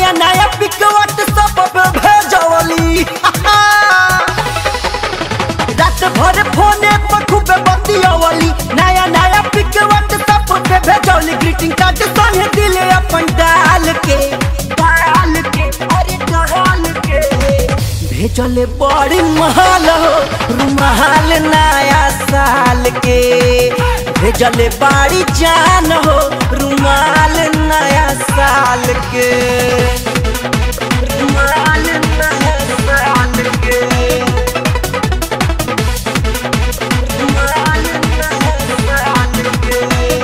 नया नया pic WhatsApp पे भेजवली रात भर फोने पर खूब बतियवली नया नया पिक व्हाट्सएप पे भेजवली ग्रीटिंग कार्ड संगे दिले अपन डाल के डाल के अरे डाल के भेजले बड़ी महल हो रुमाल नया साल के भेजले बड़ी जान हो रुमाल नया साल के रुमाल नया साल के रुमाल नया साल के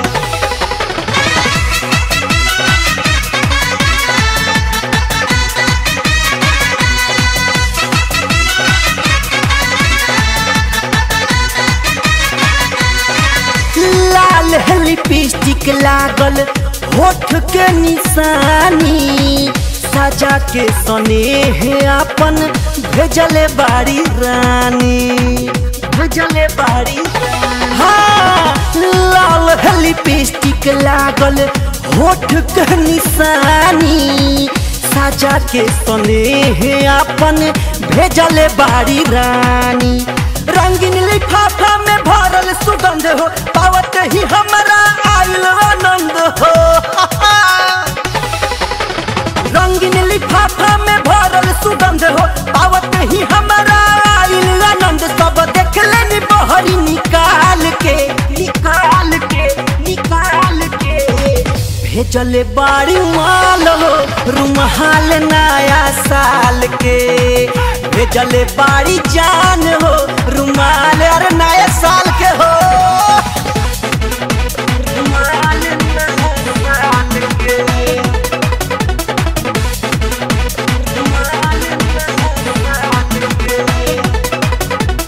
लाल लिपस्टिक लागल होठ के निशानी सजा के स्नेह अपन भेजले बाड़ी रानी भेजले बाड़ी रानी हाँ लाल लिपस्टिक लागल होठ के निशानी सजा के स्नेह अपन भेजले बाड़ी रानी रंगीन लिफाफा में भरल सुगंध हो पावत ही हमारा आयल आनंद हो रंगीन लिफाफा में भरल सुगंध हो पावत ही हमारा आयल आनंद सब देख लेनी बहरी निकाल के निकाल के निकाल के भेजले बाड़ी माल हो रुमाल नया साल के भेजले बाड़ी जान हो रुमाल अरे नया साल के हो रुमाल नया साल के रुमाल नया साल के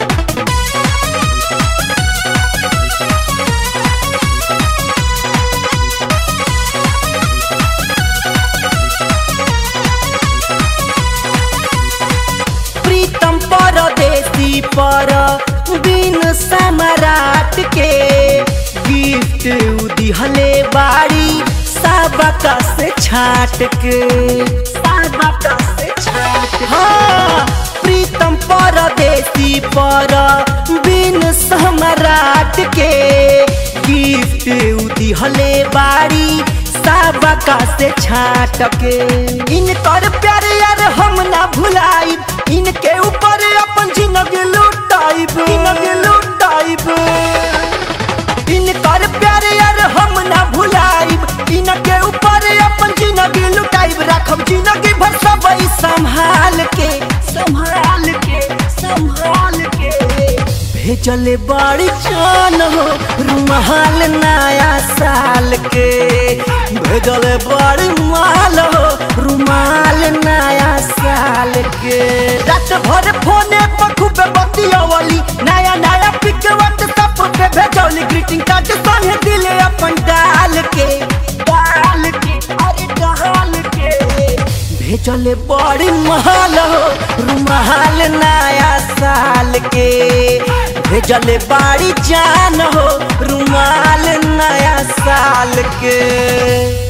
प्रीतम परदेसी पर बिन सम्राट के गिफ्ट उदिहले बाड़ी सबका से छाट के सबका से छाट हाँ प्रीतम परदेसी पर बिन सम्राट के गिफ्ट उदिहले बाड़ी सबका से छाट के इनकर प्यार यार हम ना भुलाइब इनके ऊपर अपन जिंदगी लुटाइब जिंदगी लुटाइब इनकर प्यार यार हम ना भुलाइब इनके ऊपर अपन जिंदगी लुटाइब राखब जिंदगी भर सब ई संभाल के संभाल के संभाल के भेजले बड़ी जान हो रुमाल नया साल के भेजले बड़ी माल हो रुमाल नया साल के रात भर फोने पर खूब बतियवली नया नया पिक व्हाट्सएप पे भेजौली ग्रीटिंग कार्ड संगे दिले अपन डाल के डाल के अरे डाल के भेजले बड़ी महल हो रुमाल नया साल के भेजले बड़ी जान हो रुमाल नया साल के